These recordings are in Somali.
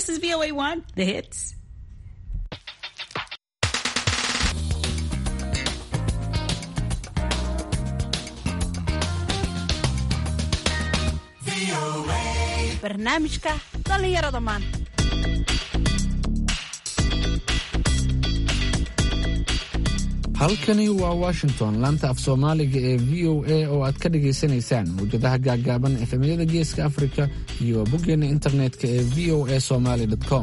This is VOA One, the hits. barnaamijka dhallinyarada maanta halkani waa washington laanta af soomaaliga ee v o a oo aad ka dhagaysanaysaan mawjadaha gaaggaaban efemyada geeska afrika iyo boggeena internetka ee v o a somaly com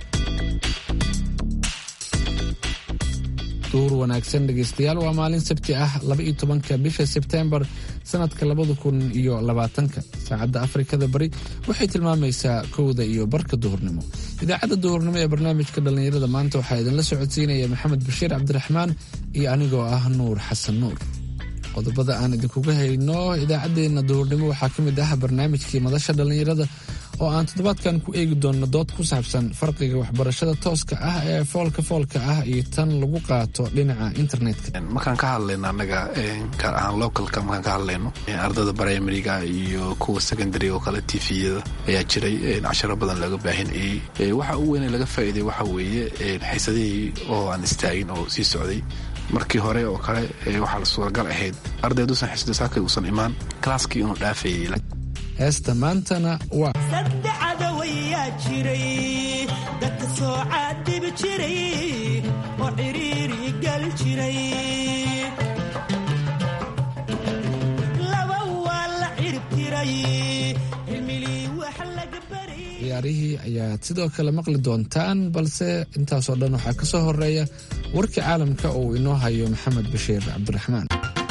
duur wanaagsan dhegaystayaal waa maalin sabti ah laba-iyo tobanka bisha sebteembar sanadka labada kun iyo labaatanka saacadda afrikada bari waxay tilmaamaysaa kowda iyo barka duhurnimo idaacadda duhurnimo ee barnaamijka dhallinyarada maanta waxaa idinla socodsiinaya maxamed bashiir cabdiraxmaan iyo anigoo ah nuur xasan nuur qodobada aan idinkuga hayno idaacaddeenna duhurnimo waxaa ka mid ah barnaamijkii madasha dhallinyarada oo aan toddobaadkan ku eegi doonno dood ku saabsan farqiga waxbarashada tooska ah ee foolka foolka ah iyo tan lagu qaato dhinaca internetka markaan ka hadlayno annaga gaar ahaan localka markaan ka hadlayno ardada primariga iyo kuwa secondary oo kale tviyada ayaa jiray casharo badan laga baahinayey waxa u weyne laga faa'iiday waxa weeye xiisadihii oo aan istaagin oo sii socday markii hore oo kale waxaa la suuragal ahayd ardayduusan xisda saakay uusan imaan kalaaskii inuu dhaafayay heesta maantana waa saddexada wayaa jiray dadka soo caadibi jiray oo xiriiri gal jiray laba waa la ciribtiray cilmilii wax laga baray ciyaarihii ayaad sidoo kale maqli doontaan balse intaasoo dhan waxaa ka soo horeeya warka caalamka oo uu inoo hayo maxamed bashiir cabdiraxmaan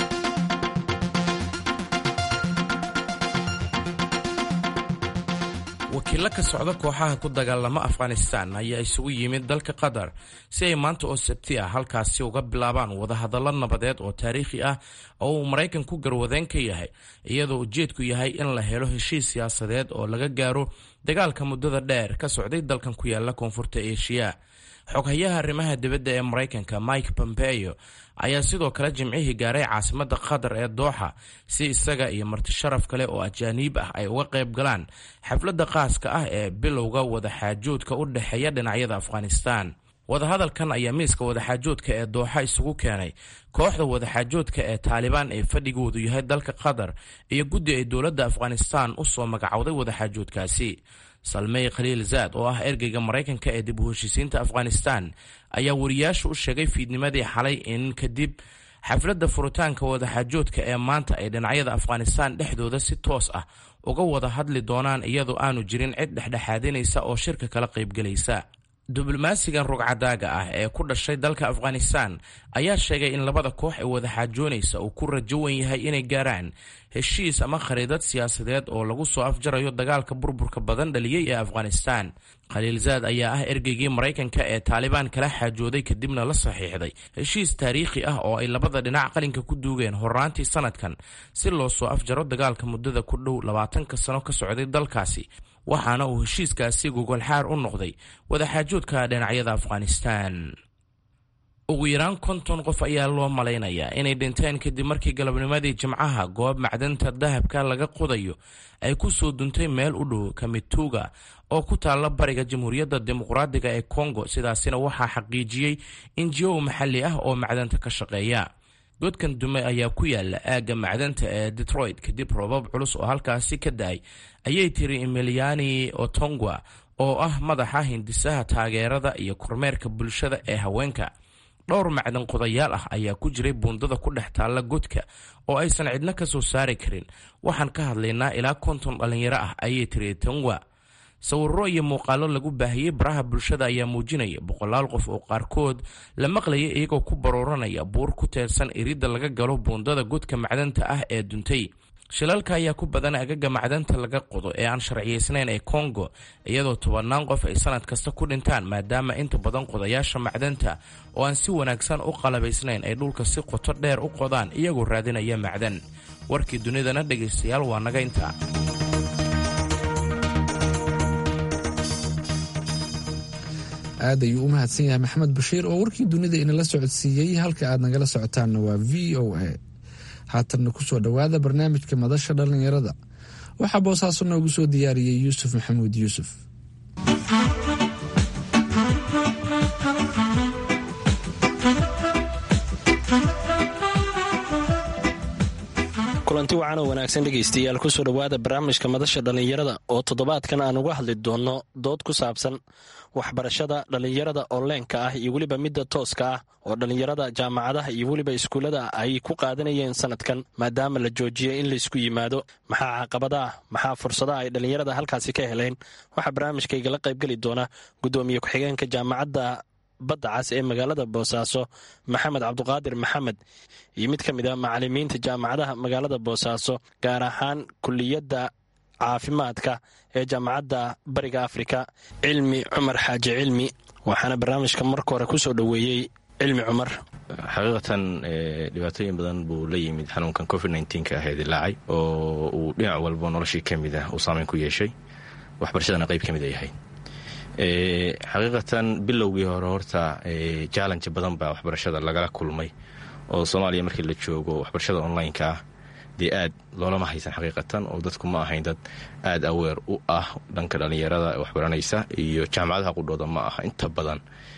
wakiillo ka socda kooxaha ku dagaalama afghanistan ayaa isugu yimid dalka qatar si ay maanta oo sabti ah halkaasi uga bilaabaan wadahadallo nabadeed oo taariikhi ah oo uu maraykan ku garwadeen ka yahay iyadoo ujeedku yahay in la helo heshiis siyaasadeed oo laga gaaro dagaalka muddada dheer ka socday dalkan ku yaala koonfurta eshiya xoghayaha arrimaha dibadda ee maraykanka mike pompeo ayaa sidoo kale jimcihii gaaray caasimadda qatar ee dooxa si isaga iyo marti sharaf kale oo ajaaniib ah ay uga qayb galaan xafladda qaaska ah ee bilowga wadaxaajoodka u dhexeeya dhinacyada afghanistan wadahadalkan ayaa miiska wadaxaajoodka ee dooxa isugu keenay kooxda wadaxaajoodka ee taalibaan ee fadhigoodu yahay dalka qatar iyo guddi ay dowladda afghanistan u soo magacowday wadaxaajoodkaasi salmey khaliil zaad oo ah ergeyga maraykanka ee dib u heshiisiinta afghanistan ayaa wariyaasha u sheegay fiidnimadii xalay in kadib xafladda furitaanka wadaxaajoodka ee maanta ay dhinacyada afghanistan dhexdooda si toos ah uga wada hadli doonaan iyadoo aanu jirin cid dhexdhexaadinaysa oo shirka kala qaybgelaysa diblomaasigan rugcadaaga ah ee ku dhashay dalka afghanistan ayaa sheegay in labada koox ee wadaxaajoonaysa uu ku rajo wen yahay inay gaaraan heshiis ama khariidad siyaasadeed oo lagu soo afjarayo dagaalka burburka badan dhaliyey ee afghanistan khaliil zaad ayaa ah ergeygii maraykanka ee taalibaan kala xaajooday kadibna la saxiixday heshiis taariikhi ah oo ay labada dhinac qalinka ku duugeen horraantii sanadkan si loo soo afjaro dagaalka muddada ku dhow labaatanka sano ka socday dalkaasi waxaana uu heshiiskaasi gogolxaar u noqday wadaxaajoodka dhinacyada afghanistan ugu yaraan konton qof ayaa loo malaynayaa inay dhinteen kadib markii galabnimadii jimcaha goob macdanta dahabka laga qodayo ay ku soo duntay meel u dhow kamituga oo ku taalla bariga jamhuuriyadda dimuqraadiga ee kongo sidaasina waxaa xaqiijiyey injiyow maxalli ah oo macdanta ka shaqeeya godkan dume ayaa ku yaala aagga macdanta ee detroit kadib roobab culus oo halkaasi ka da-ay ayay tiri emiliani otongwa oo ah madaxa hindisaha taageerada iyo kormeerka bulshada ee haweenka dhowr macdan qodayaal ah ayaa ku jiray buundada ku dhex taalla godka oo aysan cidno ka soo saari karin waxaan ka hadlaynaa ilaa konton dhallinyaro ah ayay tiri tongwa sawirro iyo muuqaallo lagu baahiyey baraha bulshada ayaa muujinaya boqolaal qof oo qaarkood la maqlaya iyagoo ku barooranaya buur ku teersan iridda laga galo buundada godka macdanta ah ee duntay shilalka ayaa ku badan agaga macdanta laga qodo ee aan sharciyaysnayn ee kongo iyadoo tobannaan qof ay sanad kasta ku dhintaan maadaama inta badan qodayaasha macdanta oo aan si wanaagsan u qalabaysnayn ay dhulka si qoto dheer u qodaan iyagoo raadinaya macdan warkii dunidana dhegaystayaal waa naga intaa aad ayuu u mahadsan yahay maxamed bashiir oo warkii dunida inala socodsiiyey halka aad nagala socotaanna waa v o a haatanna kusoo dhowaada barnaamijka madasha dhallinyarada waxaa boosaaso noogu soo diyaariyey yuusuf maxamuud yuusuf kulanti wacan oo wanaagsan dhegaystayaal kusoo dhowaada barnaamijka madasha dhallinyarada oo toddobaadkan aan uga hadli doonno dood ku saabsan waxbarashada dhallinyarada onleenka ah iyo weliba midda tooska ah oo dhallinyarada jaamacadaha iyo weliba iskuullada ay ku qaadanayeen sanadkan maadaama la joojiyey in laysku yimaado maxaa caqabadaah maxaa fursadaha ay dhallinyarada halkaasi ka heleen waxaa barnaamijkaygala qaybgeli doona guddoomiye ku-xigeenka jaamacadda badda cas ee magaalada boosaaso maxamed cabduqaadir maxamed iyo mid ka mid a macalimiinta jaamacadaha magaalada boosaaso gaar ahaan kuliyadda caafimaadka ee jaamacadda bariga afrika cilmi cumar xaaji cilmi waxaana barnaamijka marka hore kusoo dhoweeyey cilmi cumar xaqiiqatan dhibaatooyin badan buu la yimid xanuunkan covid nka ah ee dilaacay oo uu dhinac walbo noloshii ka mid ah uu saameyn ku yeeshay waxbarashadana qayb ka mid a yahay xaqiiqatan bilowgii hore horta jallenji badan baa waxbarashada lagala kulmay oo soomaaliya markii la joogo waxbarashada online-ka ah dee aad loolama haysan xaqiiqatan oo dadku ma ahayn dad aad aweer u ah dhanka dhallinyarada waxbaranaysa iyo jaamacadaha qudhooda ma aha inta badan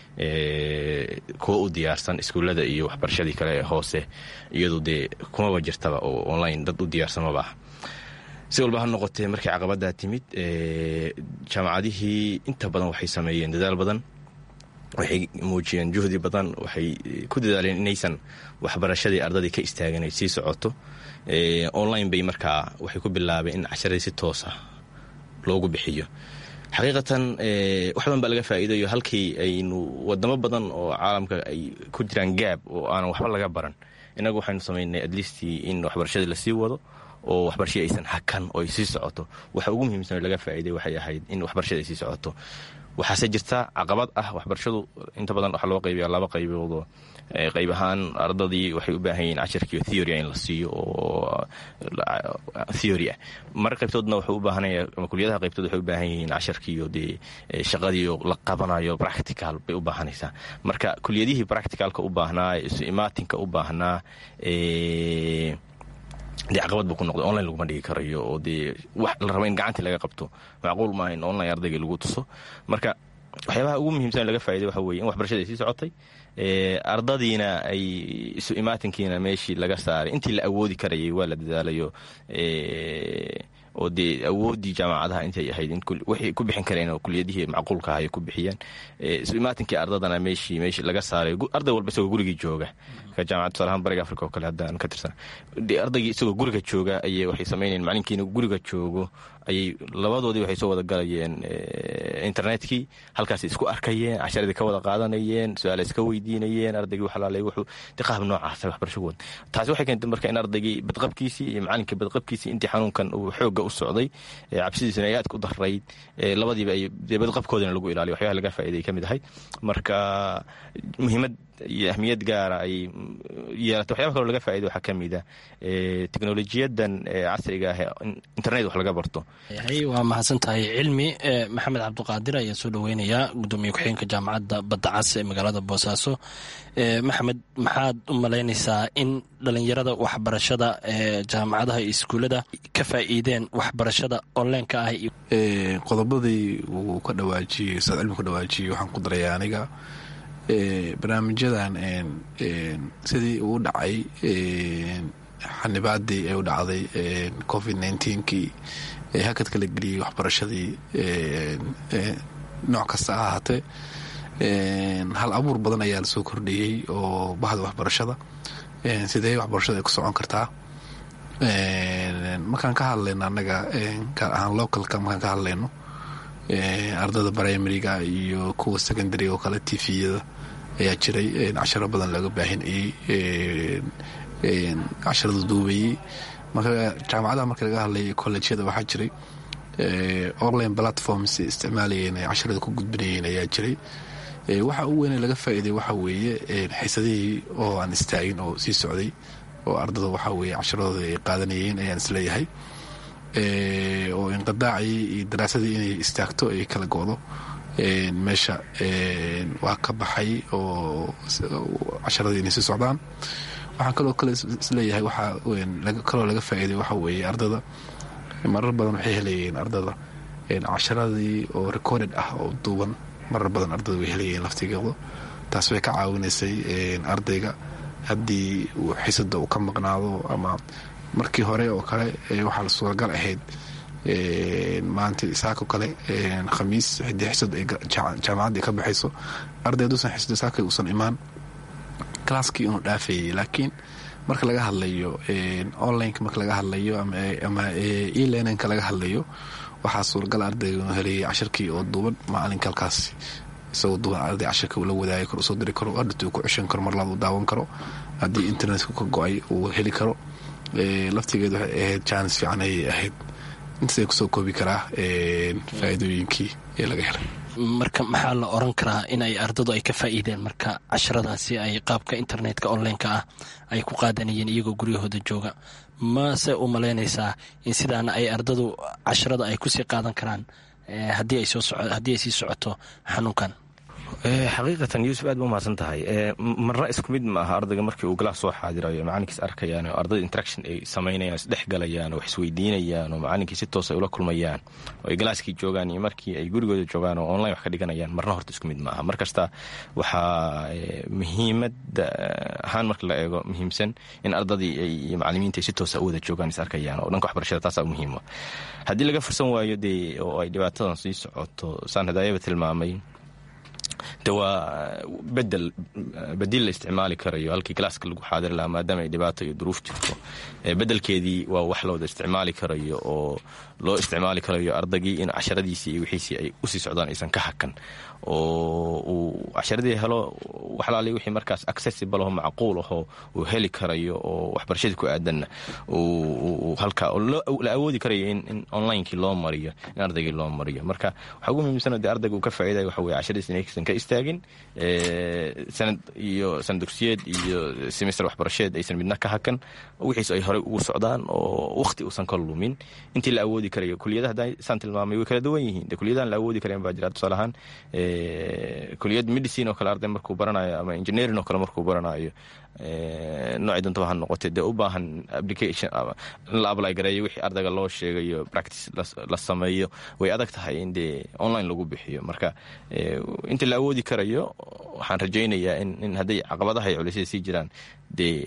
kuwa u diyaarsan iskuullada iyo waxbarashadii kale ee hoose iyadu dee kumaba jirtaba oo online dad u diyaarsan maba ah si walba ha noqotee markii caqabadaa timid jaamacadihii inta badan waxay sameeyeen dadaal badan waxay muujiyeen juhdi badan waxay ku dadaaleen inaysan waxbarashadii ardadii ka istaagin ay sii socoto online bay markaa waxay ku bilaabeen in casharadii si toosa loogu bixiyo xaqiiqatan wax badan baa laga faa'iidayo halkii aynu wadamo badan oo caalamka ay ku jiraan gaab oo aanan waxba laga baran innagu waxaynu samaynay atleastii in waxbarashadii lasii wado oo waxbarashadii aysan hakan oo ay sii socoto waxa ugu muhiimsan oo laga faa'iiday waxay ahayd in waxbarashada ay sii socoto waxaase jirta caqabad ah waxbarashadu inta badan waxaa loo qaybiya laba qayboodoo qayb ahaan ardadii waxay u baahan yihiin cashirkiiyo theoria in la siiyo oo theory ah mar qaybtoodna wuxuu u baahanaya ama kuliyadaha qaybtood waxay u baahan yihiin casharkiiyo dee shaqadiiyo la qabanayo practical bay u baahanaysaa marka kuliyadihii practicalka u baahnaa isu imaatinka u baahnaa dee caqabad buu ku noqday online laguma dhigi karayo oo dee wax la raba in gacantii laga qabto macquul maaha in online ardayga lagu tuso marka waxyaabaha ugu muhiimsan laga faa'iday waxa weye in waxbarashada ay sii socotay ardadiina ay isu imaatinkiina meeshii laga saaray intii la awoodi karayay waa la dadaalayo oo dee awooddii jaamacadaha intay ahayd waxay ku bixin kareen oo kuliyadihii macquulka ah ay ku bixiyeen isu imaatinkii ardadana meeshii meeshii laga saaray arday walba isagoo gurigii jooga ka jaamacad tusaalahaan bariga africa oo kale haddaan ka tirsan dee ardaygii isagoo guriga jooga ayay waxay samaynayeen macalinkiina guriga joogo ayay labadoodii waxay soo wada galayeen internetkii halkaasay isku arkayeen casharadii ka wada qaadanayeen su-aala iska weydiinayeen ardaygii waxalaalay wuxuu de qaab noocaasa waxbarasho wad taasi waxay keentay marka in ardaygii badqabkiisii iyo macalinkii badqabkiisii intii xanuunkan uu xoogga u socday cabsidiisuna ay aad ku darayd labadiiba ay dee badqabkoodina lagu ilaaliyo waxyaha laga faa'iday ka mid ahay marka muhiimad iyo ahmiyad gaara ay yeelatay waxyaba kaloo laga faa'iday waxaa ka mid a teknolojiyadan casriga ah internet wax laga barto waa mahadsan tahay cilmi maxamed cabduqaadir ayaa soo dhoweynayaa gudoomiye ku-xigeenka jaamacadda badda cas ee magaalada boosaaso maxamed maxaad u malaynaysaa in dhalinyarada waxbarashada ee jaamacadaha iyo iskuullada ka faa'iideen waxbarashada onleenka ah qodobadii uu ka dhawaajiyey ustaad cilmi ka dhawaajiyey waxaan ku daraya aniga barnaamijyadan sidii uu dhacay xanibaadii ay u dhacday covid nkii ee hakad kala geliyey waxbarashadii nooc kasta ha ahaatee hal abuur badan ayaa lasoo kordhiyey oo bahda waxbarashada sidee waxbarashada ay ku socon kartaa markaan ka hadlayno annaga gaar ahaan localka markaan ka hadlayno ardada primariga iyo kuwa secondary oo kale tviyada ayaa jiray casharo badan looga baahinayey casharada duubayey marka jaamacadaha marka laga hadlay colleegyada waxaa jiray online platforms isticmaalayeen ay casharada ku gudbinayeen ayaa jiray waxa u weyne laga faa'iiday waxa weeye xiisadihii oo aan istaagin oo sii socday oo ardada waxa weeye casharadooda ay qaadanayeen ayaan isleeyahay oo inqidaacii iyo daraasadii inay istaagto ay kala go'do meesha waa ka baxay oo casharadii inay sii socdaan waxaan kaloo kale isleeyahay waxaa kaloo laga faa'iiday waxa weeye ardada marar badan waxay helayeen ardada casharadii oo recorded ah oo duuban marar badan ardada way helayeen laftigooda taas way ka caawinaysay ardayga haddii uu xisada uu ka maqnaado ama markii hore oo kale waxaa suuragal ahayd maanta saako kale khamiis xidii xisad ay jaamacadda ka baxayso arday haduusan xisdo saaka uusan imaan classkii inuu dhaafayay laakiin marka laga hadlayo onlineka marka laga hadlayo ama elearninka laga hadlayo waxaa suuragal ardayga inuu helayay cashirkii oo duuban maalinka halkaas isagoo duuban arday cashirka uu la wadaagi karo usoo diri karo hadhata uu ku ceshan karo marlaad uu daawan karo haddii internetka ka go-ay uu heli karo laftigeed waxay ahayd jaanis fiican ayay ahayd intaasay kusoo koobi karaa faa'iidooyinkii ee laga helay marka maxaa la oran karaa in ay ardadu ay ka faa'iideen marka casharadaasi ay qaabka internetka onlineka ah ay ku qaadanayeen iyagoo guryahooda jooga mase u malaynaysaa in sidaana ay ardadu casharada ay kusii qaadan karaan haddii ay sii socoto xanuunkan xaqiiqatan yuusuf aad ba umahadsan tahay marna isku mid ma aha ardayga markii uu galaas soo xaadirayo macalinkiis arkayaan oo ardayda interaction ay samaynayaan isdhex galayaan oo wax isweydiinayaan oo macalinkii si toos ay ula kulmayaan oo ay galaaskii joogaan iyo markii ay gurigooda joogaan oo online wax ka dhiganayaan marna horta isku mid ma aha mar kasta waxaa muhiimada ahaan marka la eego muhiimsan in ardadii iyo macalimiinta ay si toosa u wada joogaan is arkayaan oo dhanka waxbarashada taasaa muhiima haddii laga fursan waayo dee oo ay dhibaatadan sii socoto saan hadaayaba tilmaamay de waa bedel badiil la isticmaali karayo halkii galaaska lagu xaadiri lahaa maadaama ay dhibaato iyo duruuf jirto bedelkeedii waa wax looda isticmaali karayo oo loo isticmaali karayo ardaygii in casharadiisii iyo wixiisii ay usii socdaan aysan ka hakan oo uu casharadii helo waxlaali wixii markaas accessible aho macquul ahoo uu heli karayo oo waxbarashadii ku aadanna halkaa la awoodi karayo in onlinekii loo mariyo in ardaygii loo mariyo marka waxaa ugu muhiimsan dee ardayga uu ka faa'iidaya waxa weye casharadiis inaysan ka istaagin sanad iyo sanad dugsiyeed iyo semester waxbarasheed aysan midna ka hakan wixiis ay horey ugu socdaan oo wakhti uusan ka lumin intii la awoodi karayo kuliyadaha hadda saan tilmaamay way kala duwan yihiin de kuliyadahan la awoodi karayan baa jira tusaale ahaan kuliyad medicine oo kale arday markuu baranayo ama engineering oo kale markuu baranayo noocii dontaba ha noqotee dee u baahan application in la apply gareeyo wixii ardayga loo sheegayo practice la sameeyo way adag tahay in dee online lagu bixiyo marka inta la awoodi karayo waxaan rajaynayaa in hadday caqabadaha iyo culisyada sii jiraan dee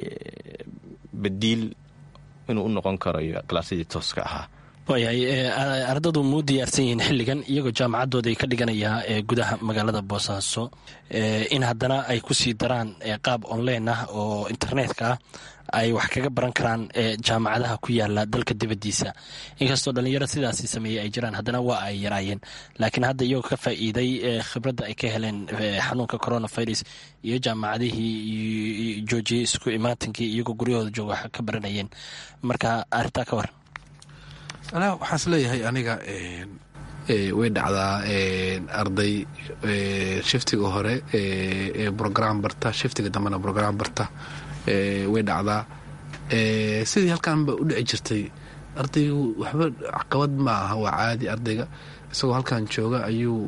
badiil inuu u noqon karayo kalaasyadii tooska ahaa waayahay ardadu muu diyaarsan yihiin xilligan iyagoo jaamacadooda ay ka dhiganayaa ee gudaha magaalada boosaaso in haddana ay kusii daraan qaab online ah oo internetka ah ay wax kaga baran karaan jaamacadaha ku yaala dalka dibadiisa inkastoo dhalinyaro sidaasi sameeyey ay jiraan haddana waa ay yaraayeen laakiin hadda iyagoo ka faa'iiday khibradda ay ka heleen xanuunka coronavirus iyo jaamacadihii joojiyey isku imaatinkii iyagoo guryahooda jooga wax ka baranayeen marka arintaa ka waran anaa waxaan is leeyahay aniga way dhacdaa arday shiftiga hore ee brogram barta shiftiga dambena brogram barta way dhacdaa sidii halkaanba u dhici jirtay ardaygu waxba caqabad ma aha waa caadi ardayga isagoo halkan jooga ayuu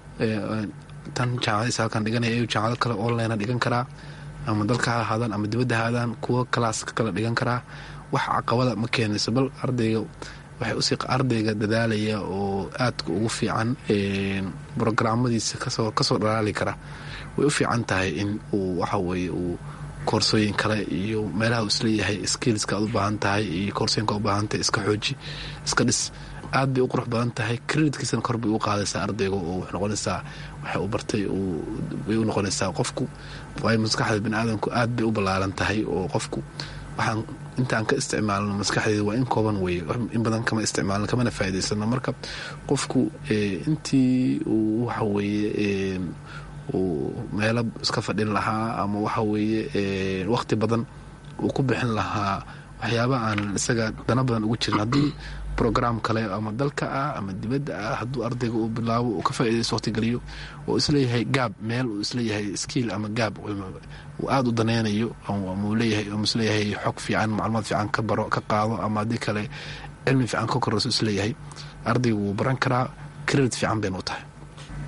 tan jaamacadiisa halkan dhiganaya ayuu jaamacado kale online dhigan karaa ama dalka ha ahaadaan ama dibadda ha aadaan kuwo kalaaska kale dhigan karaa wax caqabada ma keenayso bal ardayga waxay usii ardayga dadaalaya oo aadka ugu fiican brograamadiisa kasoo dhalaali kara way u fiican tahay in uu waxaweye uu koorsooyin kale iyo meelaha uu isleeyahay skillska aad u baahan tahay iyo koorsooyinka u baahan tahay iska xooji iska dhis aad bay u qurux badan tahay creditkiisana kor bay u qaadaysaa ardayga oo wax noqonaysaa waxa uu bartay way u noqonaysaa qofku waayo maskaxda bani aadamku aad bay u ballaaran tahay oo qofku waxaan intaan ka isticmaalno maskaxdeeda waa in kooban weye in badan kama isticmaalno kamana faa'idaysano marka qofku intii uu waxa weeye uu meelo iska fadhin lahaa ama waxa weeye waqti badan uu ku bixin lahaa waxyaaba aan isaga dana badan ugu jirin haddii brogram kale ama dalka ah ama dibadda ah hadduu ardayga uu bilaabo uu ka faaidaysto waqtigeliyo oo isleeyahay gaab meel uu isleeyahay skiil ama gaab uu aada u danaynayo ama leeyahay isleeyahay xog fiican macluumaad fiican ka baro ka qaado ama haddii kale cilmi fiican ka korayso isleeyahay ardaygu wuu baran karaa credit fiican bayna u tahay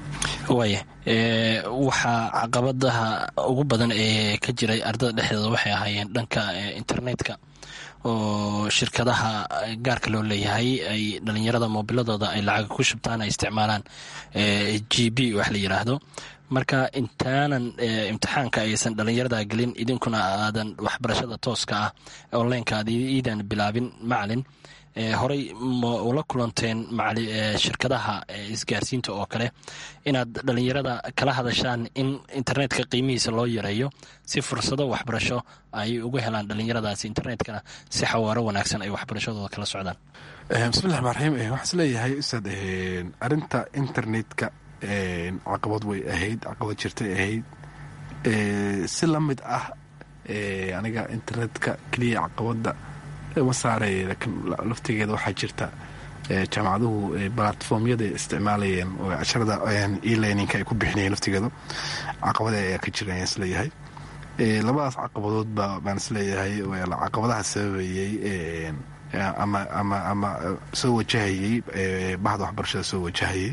waaya waxaa caqabadaha ugu badan ee ka jiray ardada dhexdeeda waxay ahaayeen dhanka internetka oo shirkadaha gaarka loo leeyahay ay dhalinyarada moobiladooda ay lacag ku shubtaan ay isticmaalaan g b wax la yiraahdo marka intaanan imtixaanka aysan dhalinyarada gelin idinkuna aadan waxbarashada tooska ah onlineka aad iidan bilaabin macalin horey ma ula kulanteen shirkadaha isgaarsiinta oo kale inaad dhalinyarada kala hadashaan in internetka qiimihiisa loo yareeyo si fursado waxbarasho ay ugu helaan dhalinyaradaasi internetkana si xawaaro wanaagsan ay waxbarashadooda kala socdaan bismillahi rmaan raxiim waxaan is leeyahay ustaad arinta internetka caqabad way ahayd caqabad jirtay ahayd si la mid ah aniga internetka keliya caqabada ma saarey laakiin laftigeeda waxaa jirta jaamacaduhu balatformyada isticmaalayeen oo casharada elearninka ay ku bixinayeen laftigeedu caqabada ayaa ka jira ayaan isleeyahay labadaas caqabadoodba baan isleeyahay caqabadaha sababayey ama ama ama soo wajahayey bahda waxbarashada soo wajahayey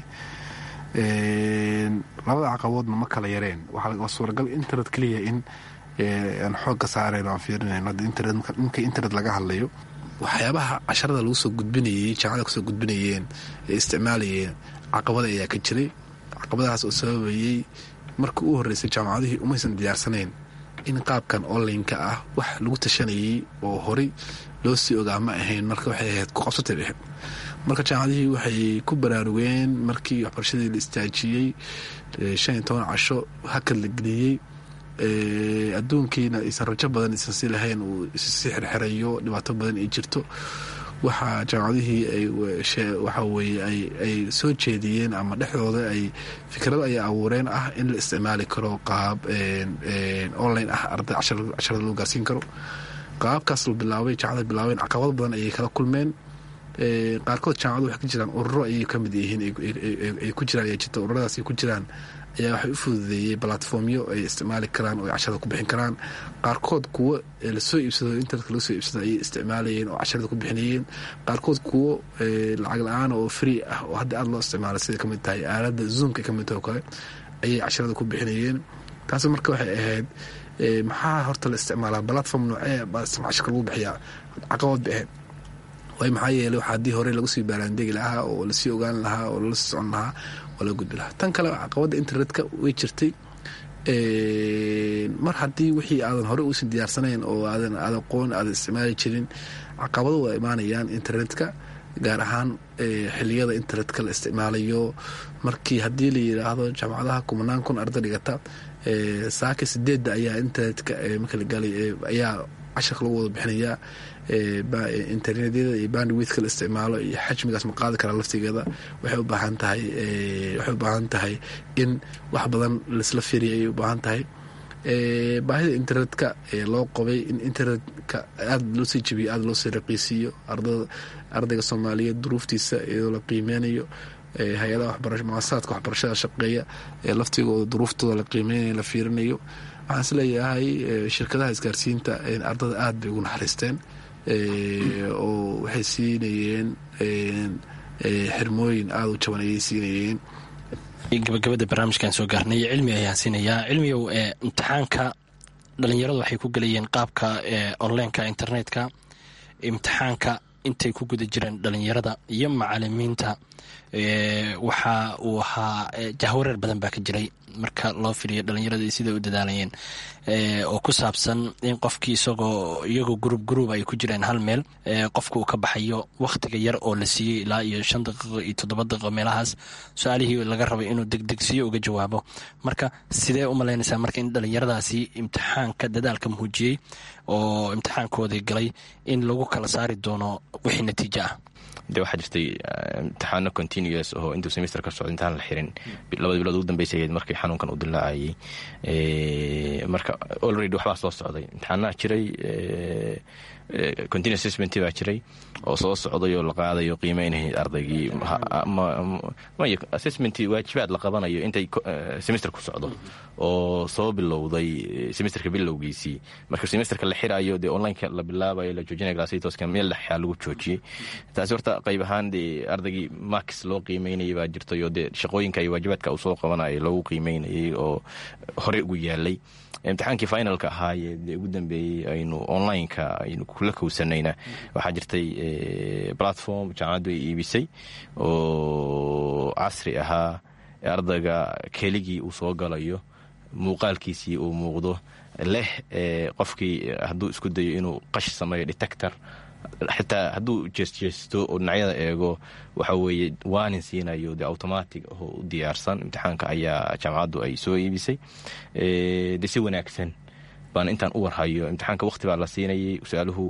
labada caqabadoodna ma kala yareen waa suuragal internet keliya in aan xoogga saareen aan fiirinayn ninka internet laga hadlayo waxyaabaha casharada lagu soo gudbinayey jaamacada kusoo gudbinayeen ee isticmaalayeen caqabada ayaa ka jiray caqabadahaas oo sababayey markii u horreysay jaamacadihii umaysan diyaarsanayn in qaabkan onlineka ah wax lagu tashanayey oo horey loo sii ogaa ma ahayn marka waxay ahayd ku qabsatay dhexe marka jaamacadihii waxay ku baraarugeen markii waxbarashadii la istaajiyey shan iyo toban casho hakad la geliyey adduunkiina aysan rajo badan aysan si lahayn uu issii xirxirayo dhibaato badan ay jirto waxaa jaamacadihii waxa weye ay soo jeediyeen ama dhexdooda ay fikrado ay abuureen ah in la isticmaali karo qaab online ah arday casharada loo gaarsiin karo qaabkaas la bilaabay jaamacada bilaabeen caqabado badan ayay kala kulmeen qaarkood jaamacadu waxay ka jiraan ururo ayay ka mid yihiin ay ku jiraan ayaa jirta ururadaas ay ku jiraan ayaa waxay u fududeeyey balatformyo ay isticmaali karaan oo ay casharada ku bixin karaan qaarkood kuwo lasoo iibsado internetka laga soo iibsado ayay isticmaalayeen oo casharada ku bixinayeen qaarkood kuwo lacag la-aan oo free ah oo hadda aada loo isticmaalay sida kamid tahay aaladda zoomka kamid tahay oo kale ayay casharada ku bixinayeen taasi marka waxay ahayd maxaa horta la isticmaalaa balatform noocee cashirka lagu bixiyaa caqabad bay ahayd waay maxaa yeeley wax haddii hore lagu sii baaraandegi lahaa oo lasii ogaan lahaa oo lala sii socon lahaa waa laga gudbi lahaa tan kale caqabadda internetka way jirtay mar haddii wixii aadan hore uusan diyaarsanayn oo aadan aad aqoon aadan isticmaali jirin caqabado waa imaanayaan internetka gaar ahaan xiliyada internetka la isticmaalayo markii haddii la yidhaahdo jaamacadaha kumanaan kun arda dhigata saaka sideedda ayaa internetka marka la galay ayaa casharka lagu wada bixinayaa internetyada iyo bandwidka la isticmaalo iyo xajmigaas ma qaadi karaa laftigeeda waxay u baahan tahay waxay u baahan tahay in wax badan laisla firiya ayay u baahan tahay baahida internetka loo qobay in internetka aada loo sii jebiyo aada loo sii raqiisiiyo ardada ardayga soomaaliyeed duruuftiisa iyadoo la qiimeynayo hay-adaha waxbara muasasaadka waxbarashada shaqeeya ee laftigooda duruuftooda la qiimeynayo la fiirinayo waxaan is leeyahay shirkadaha isgaarsiinta ardada aada bay ugu naxariisteen oo waxay siinayeen xirmooyin aada u jaban ayay siinayeen gabagabada barnaamijkan soo gaarnay cilmi ayaan siinayaa cilmigow imtixaanka dhalinyaradu waxay ku gelayeen qaabka onlineka internetka imtixaanka intay ku guda jireen dhalinyarada iyo macalimiinta waxa uu ahaa jahwareer badan baa ka jiray marka loo firiyo dhalinyaradii siday u dadaalayeen oo ku saabsan in qofkii isagoo iyagoo gruub gruub ay ku jireen hal meel qofka uu ka baxayo wakhtiga yar oo la siiyey ilaa iyo shan daqiiqo iyo toddoba daqiiqo meelahaas su-aalihii laga rabay inuu degdegsiyo uga jawaabo marka sidee u malaynaysaa marka in dhalinyaradaasi imtixaanka dadaalka muujiyey oo imtixaankoodii galay in lagu kala saari doono wixii natiijo ah de waxaa jirtay imtixaano continuous oo intuu semester ka socdo intaan la xirin labada bilood ugu dambeysa ahayd markii xanuunkan uu dilaacayay marka already waxbaa soo socday imtixaanaha jiray continuous assessment baa jiray oo soo socday oo la qaadayo qiimeynay ardaygii assessment waajibaad la qabanayo intay semester ku socdo oo soo bilowday semesterka bilowgiisii marka semesterka la xirayo dee onlineka la bilaabayo la joojinaya glasitoska meel dhexyaa lagu joojiyey taasi horta qayb ahaan dee ardaygii marks loo qiimeynayay baa jirtay oo dee shaqooyinka iyo waajibaadka uu soo qabanayay loogu qiimeynayay oo horey ugu yaalay imtixaankii finalka ahaayee dee ugu dambeeyey aynu onlineka aynu kula kowsanayna waxaa jirtay platform jaamacaddu ay iibisay oo casri ahaa ardayga keligii uu soo galayo muuqaalkiisii uu muuqdo leh qofkii hadduu isku dayo inuu qash sameeyo detector xitaa hadduu jeesjeesto oo dhinacyada eego waxa weeye waanin siinayo de automatic oo u diyaarsan imtixaanka ayaa jaamacaddu ay soo iibisay de si wanaagsan baan intaan u warhayo imtixaanka wakhti baa la siinayay su-aaluhu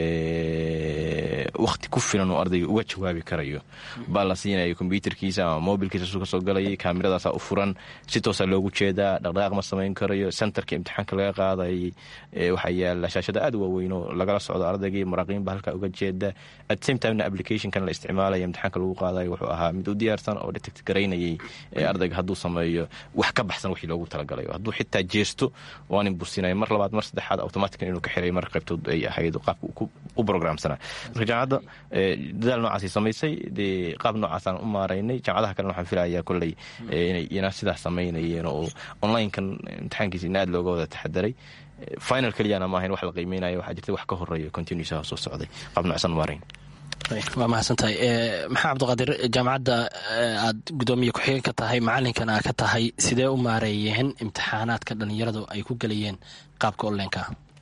wakhti ku filan oo ardayga uga jawaabi karayo baa la siinaya kombyuterkiisa ama mobilkiisa su ka soo galayay kaamiradaasa u furan si toosa loogu jeedaa dhaqdhaqaaq ma samayn karayo centerka imtixaanka laga qaadayay waxaa yaala shaashada aad u waaweyn oo lagala socdo ardaygii maraaqiin ba halkaa uga jeeda at same timena applicationkan la isticmaalaya imtixaanka lagu qaadayo wuxuu ahaa mid u diyaarsan oo detect garaynayay ardayga hadduu sameeyo wax ka baxsan wixii loogu talagalayo hadduu xitaa jeesto waanin businaya mar labaad mar saddexaad automatica inuu ka xiray mar qaybtood ay ahayd qaabka u programsanaa marka jaamacadda dadaal noocaasay samaysay dee qaab noocaasaan u maaraynay jaamacadaha kalena waxaan filayaa kolley inay ina sidaas samaynayeen oo onlinekan imtixaankiisa in aad looga wada taxadaray final keliyana maahayn wax la qiimeynaya waxaa jirta wax ka horeeya continuusaha soo socday qaab noocsan maarayn waa mahadsantahay maxaa cabdiqaadir jaamacadda aad gudoomiye ku-xigeen ka tahay macalinkana aa ka tahay sidee u maareeyeen imtixaanaadka dhalinyaradu ay ku gelayeen qaabka onlineka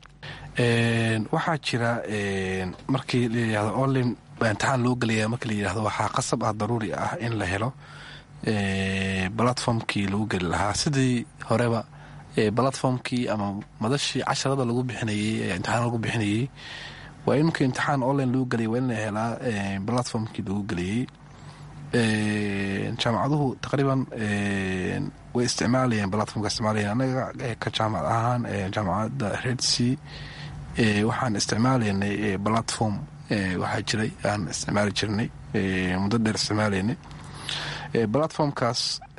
waxaa jira markii la yidhahdo online baa imtixaan loo gelaya markii la yidhahdo waxaa qasab ah daruuri ah in la helo platformkii lagu geli lahaa sidii horeba platformkii ama madashii casharada lagu bixinayey imtixaan lagu bixinayey waa in marka imtixaan online lagu gelaya waa in la helaa platformkii lagu geliyey jaamacaduhu taqriiban way isticmaalayeen platformka isticmaalayeen anaga ka jaamacad ahaan jaamacadda redsea waxaan isticmaalaynay platform waxaa jiray aan isticmaali jirnay muddo dheer isticmaalaynay platformkaas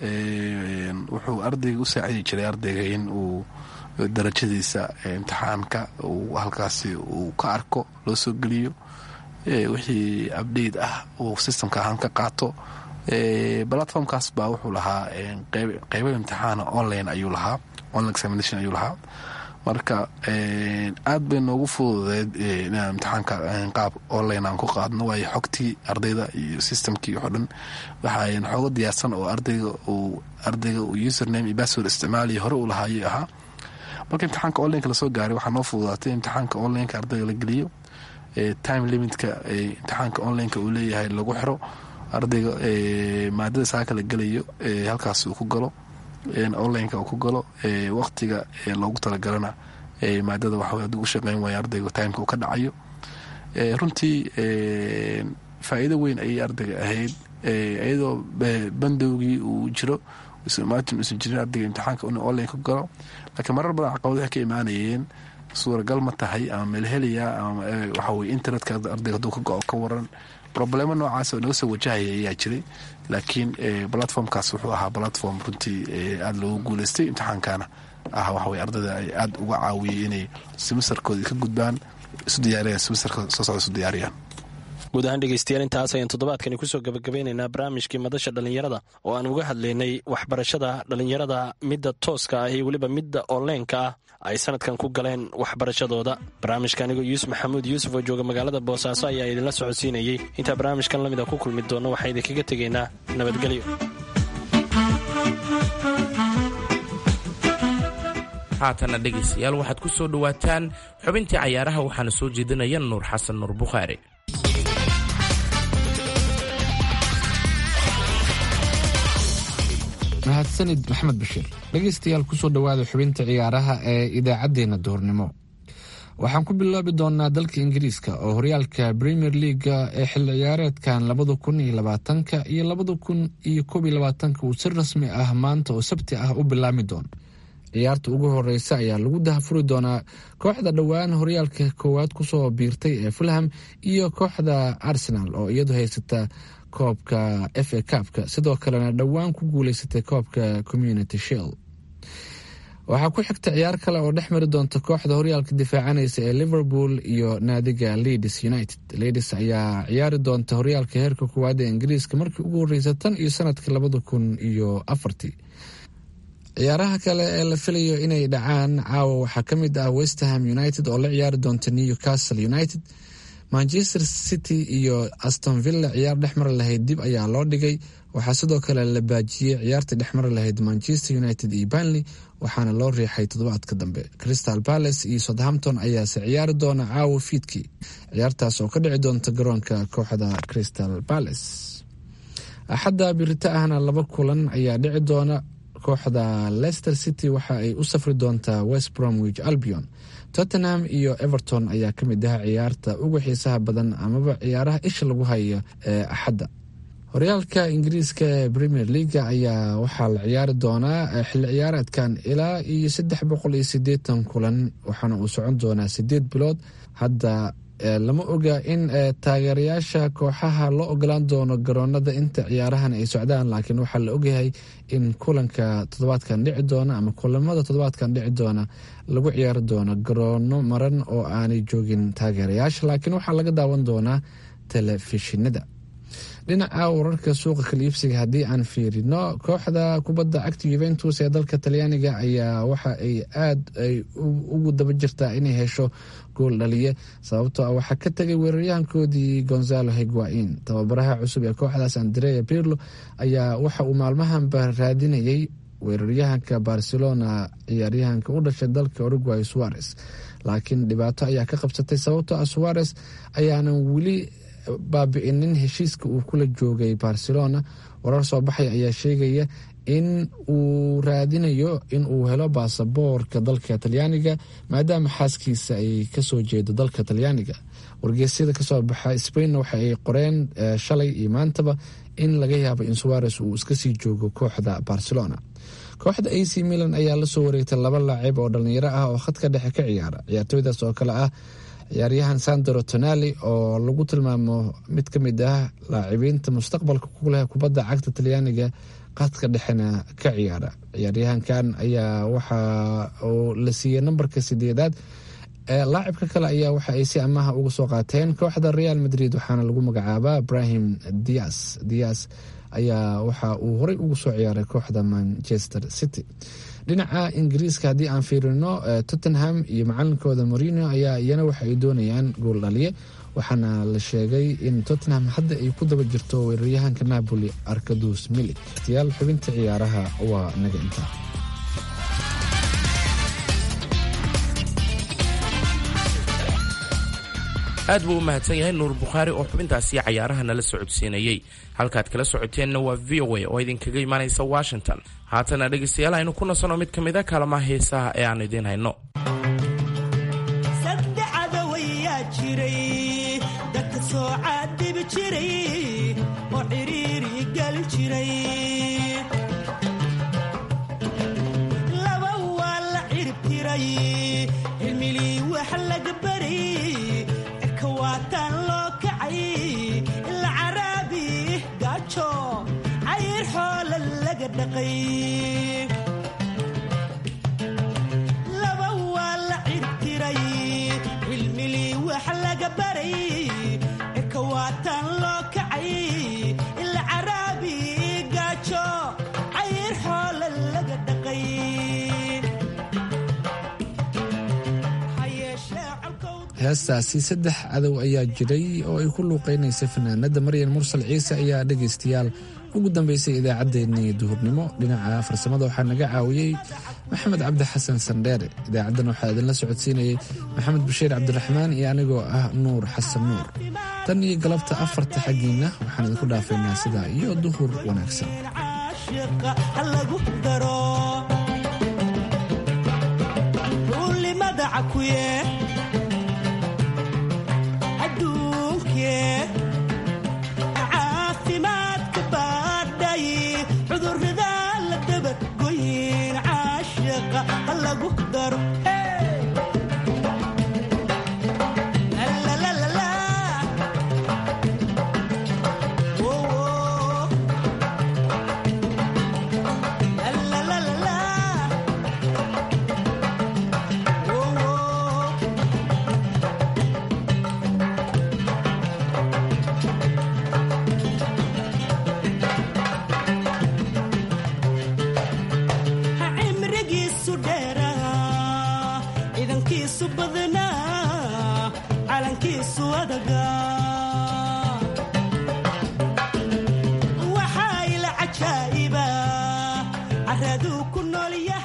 wuxuu ardayga u saacidi jiray ardayga in uu darajadiisa imtixaanka uu halkaasi uu ka arko loo soo geliyo wixii abdate ah uu systemka ahaan ka qaato platformkaas baa wuxuu lahaa qeybo imtixaana online ayuu lahaa online examination ayuu lahaa marka aad bay noogu fududeed inaan imtixaanka qaab online aan ku qaadno waayo xogtii ardayda iyo systemkii waxo dhan waxaa xoogo diyaarsan oo ardayga uu ardayga uu username iyo password isticmaaliyo hore uu lahaayay ahaa marka imtixaanka onlineka lasoo gaaray waxaa noo fududaatay imtixaanka onlineka ardayga la geliyo time limitka imtixaanka onlineka uu leeyahay lagu xiro ardayga maadada saaka la gelayo halkaas uu ku galo onlineka uu ku galo waqtiga loogu talagalana maadada waxa haduu u shaqeyn waaya ardayga timeka uu ka dhacayo runtii faa'iido weyn ayay ardayga ahayd iyadoo bandowgii uu jiro maatin uusan jirin ardayga imtixaanka in online ku galo laakiin marar badan caqabad waxay ka imaanayeen suuragal ma tahay ama meelheliya ama waxaweye internetka ardayga haduu ka go-o ka waran problemo noocaas oo naga soo wajahaya ayaa jiray laakiin platformkaas wuxuu ahaa platform runtii aada loogu guuleystay imtixaankana ah waxaweye ardayda ay aada uga caawiyey inay semesterkooda ka gudbaan isu diyaariyaan semesterka soo socda isu diyaariyaan guud ahaan dhegeystayaal intaas ayaan toddobaadkani kusoo gabagabeynaynaa barnaamijkii madasha dhallinyarada oo aan uga hadlaynay waxbarashada dhallinyarada midda tooska ah iyo weliba midda onleenka ah ay sanadkan ku galeen waxbarashadooda barnaamijka anigoo yuusuf maxamuud yuusuf oo jooga magaalada boosaaso ayaa idinla socodsiinayey intaa barnaamijkan lamid a ku kulmi doonno waxaa idinkaga tegaynaa nabadgelyo haatana dhegaystayaal waxaad ku soo dhowaataan xubintii cayaaraha waxaana soo jeedinaya nuur xasan nuur bukhaari mahadsanid maxamed bashiir dhegaystayaal kusoo dhowaada xubinta ciyaaraha ee idaacaddeenna duhurnimo waxaan ku bilaabi doonaa dalka ingiriiska oo horyaalka premier leaga ee xilli ciyaareedkan labada kun iyo labaatanka iyo labada kun iyo koob iyo labaatanka uu si rasmi ah maanta oo sabti ah u bilaami doono ciyaarta ugu horeysa ayaa lagu dahafuri doonaa kooxda dhowaan horyaalka koowaad kusoo biirtay ee fulham iyo kooxda arsenal oo iyadu haysata koobka f a kaabka sidoo kalena dhowaan ku guuleysatay koobka community shield waxaa ku xigta ciyaar kale oo dhex mari doonta kooxda horyaalka difaacanaysa ee liverpool iyo naadiga leeds united leeds ayaa ciyaari doonta horyaalka heerka koowaad ee ingiriiska markii ugu horeysa tan iyo sanadkii labada kun iyo afartii ciyaaraha kale ee la filayo inay dhacaan caawa waxaa ka mid ah westerham united oo la ciyaari doonta newcastle united manchester city iyo aston villa ciyaar dhexmari lahayd dib ayaa loo dhigay waxaa sidoo kale la baajiyey ciyaarta dhexmari lahayd manchester united iyo banley waxaana loo riixay toddobaadka dambe crystal palace iyo southampton ayaase ciyaari doona caawa fiidkii ciyaartaas oo ka dhici doonta garoonka kooxda crystal palace axadda birita ahna laba kulan ayaa dhici doona kooxda leicester city waxa ay u safri doontaa west bromwich albion tottenham iyo everton ayaa ka mid ah ciyaarta ugu xiisaha badan amaba ciyaaraha isha lagu hayo ee axadda horyaalka ingiriiska ee premier leaga ayaa waxaa la ciyaari doonaa xilli ciyaareedkan ilaa iyo saddex boqol iyo sideetan kulan waxaana uu socon doonaa sideed bilood hadda lama oga in taageerayaasha kooxaha loo ogolaan doono garoonada inta ciyaarahan ay socdaan laakiin waxaa la ogyahay in kulanka toddobaadkan dhici doona ama kulamada toddobaadkan dhici doona lagu ciyaari doono garoono maran oo aanay joogin taageerayaasha laakiin waxaa laga daawan doonaa telefishinada dhinaca wararka suuqa kaliibsiga haddii aan fiirino kooxda kubadda cagta yuventus ee dalka talyaaniga ayaa waxa ay aad ay ugu daba jirtaa inay hesho gool dhaliye sababtoo ah waxaa ka tegay weeraryahankoodii gonzalo higuain tababaraha cusub ee kooxdaas andrea pirlo ayaa waxa uu maalmahanba raadinayay weeraryahanka barcelona ciyaaryahanka u dhashay dalka uruguay suarez laakiin dhibaato ayaa ka qabsatay sababtoo ah suarez ayaanan weli baabi'inin heshiiska uu kula joogay barcelona warar soo baxay ayaa sheegaya in uu raadinayo in uu helo baasaboorka dalka talyaaniga maadaama xaaskiisa ay kasoo jeedo dalka talyaaniga wargeysyada kasoo baxa spainna waxa ay qoreen shalay iyo maantaba in laga yaabo in suares uu iska sii joogo kooxda barcelona kooxda ac milan ayaa lasoo wareegtay laba laacib oo dhalinyaro ah oo khadka dhexe ka ciyaara ciyaartooydaas oo kale ah ciyaaryahan sandro tonali oo lagu tilmaamo mid ka mid ah laacibiinta mustaqbalka ku leh kubadda cagta talyaaniga qadka dhexena ka ciyaara ciyaaryahankan ayaa waxa uu la siiyey nambarka sideedaad laacibka kale ayaa waxa ay si amaha uga soo qaateen kooxda real madrid waxaana lagu magacaabaa ibrahim dias dias ayaa waxa uu horey ugu soo ciyaaray kooxda manchester city dhinaca ingiriiska haddii aan fiirino tottenham iyo macalinkooda morino ayaa iyana waxa ay doonayaan gool dhaliye waxaana la sheegay in tottenham hadda ay ku daba jirto weeraryahanka napoli arkadus milik tiyaal xubinta ciyaaraha waa naga intaa aad buu u mahadsan yahay nuur bukhaari oo xubintaasi cayaaraha nala socodsiinayey halkaad kala socoteenna waa v o a oo idinkaga imaanaysa washington haatana dhegaystayaal aynu ku nasanno mid ka mid a kaalmaha heesaha ee aan idiin hayno saddexada wayaa jiray dadka soo caadibi jiray oo cidhiiri gali jiray laba waa la cirib tiray cilmilii wax laga baray ekawaataan loo kacay ila caraabi gaajo cayr xoola laga dhaqay laba waa la cirtiray cilmilii wax laga baray ekawaataan loo kacay ila caraabi gaajo cayr xoola laga dhaqay heestaasi saddex cadow ayaa jiray oo ay ku luuqeynaysa fanaanada maryan mursal ciise ayaa dhegaystayaal ugu dambeysay idaacaddeenii duhurnimo dhinaca farsamada waxaa naga caawiyey maxamed cabdi xasan sandheere idaacaddan waxaa idinla socodsiinayey maxamed bashiir cabdiraxmaan iyo anigoo ah nuur xasan nuur tan iyo galabta afarta xaggiinna waxaan idinku dhaafaynaa sidaa iyo duhur wanaagsan caashiqa ha lagu daro ruulimada cakuye adduunkee caafimaadka baadhay cudurrada la dabargoyin caashiqa caashiqa ha lagu daro